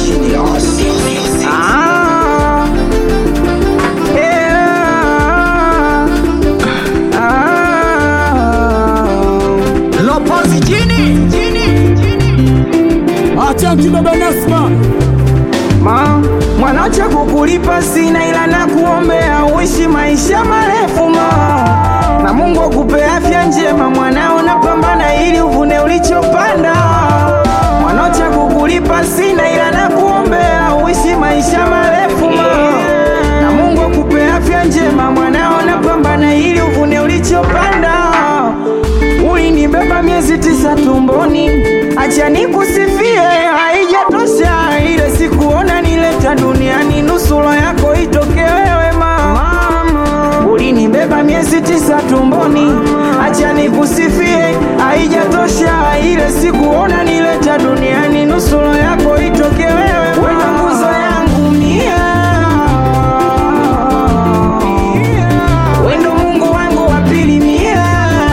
Ah, yeah. Ah. Lopozi chini Achanki baba Nasma Ma, mwanacha kukulipa sina ila na kuombea uishi maisha marefu ma na Mungu akupe afya njema mwanao, napambana ili uvune ulichopanda. Mwanacha kukulipa sina ila na kuombea uishi maisha marefu ma na Mungu akupe afya njema mwanao, napambana ili uvune ulichopanda. Ulinibeba miezi tisa tumboni, acha nikusifie, haijatosha ile sikuona nileta duniani, nusura yako itoke wewe mama. Ulinibeba miezi tisa tumboni, acha nikusifie, haijatosha ile sikuona nileta duniani, nusura yako itoke wewe wena nguzo yangu mia wendo Mungu wangu wa pili mia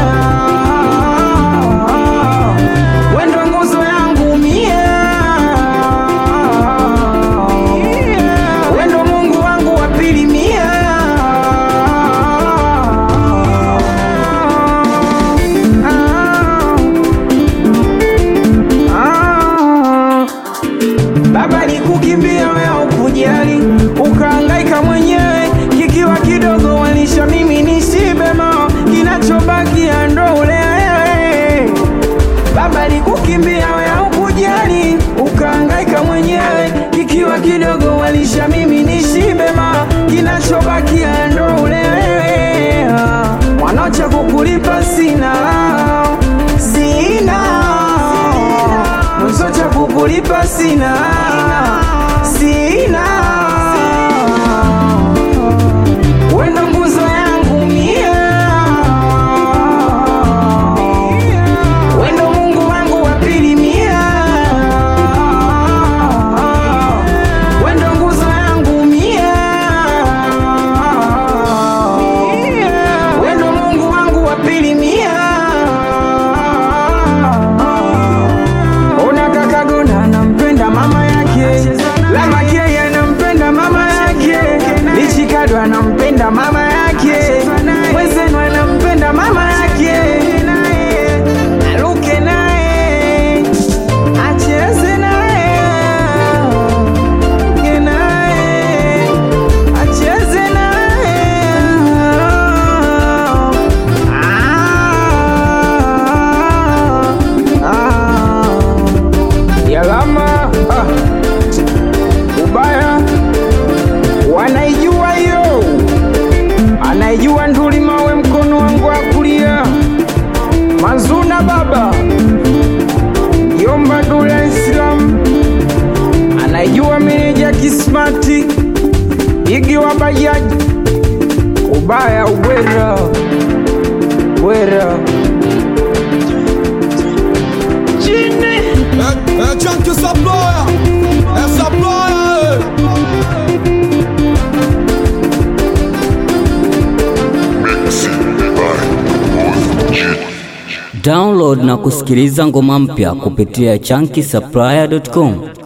wendo nguzo yangu mia wendo Mungu wangu wa pili mia Ah. Baba nikukimbia wewe ukujali, ukahangaika mwenyewe, kikiwa kidogo walisha mimi nishibe ma, kinachobaki ndo ule wewe. Baba nikukimbia wewe ukujali, ukahangaika mwenyewe, kikiwa kidogo walisha mimi nishibe ma, kinachobaki ndo ule wewe. Mwanacha kukulipa sina, sina mwanzo cha kukulipa sina sina wendo nguzo yangu mia wendo Mungu wangu wa pili mia wendo nguzo yangu mia wendo Mungu wangu wa pili mia Ona kaka Gona anampenda mama yake, Lamakeye anampenda mama yake, Lichikado anampenda mama yake, Mwezenu anampenda mama yake, aluke naye acheze naye Ge naye acheze naye ah, ah. Yalama ah. Ubaya wanaijua hiyo, anaijua nduli mawe mkono wangu wa kulia, Mazuna baba Yomba Dula Islam anaijua meneja Kismati Igi wa bajaji Ubaya ubwera bwera chini Achanki Saploya Saploya Download na kusikiliza ngoma mpya kupitia chunky supplier.com.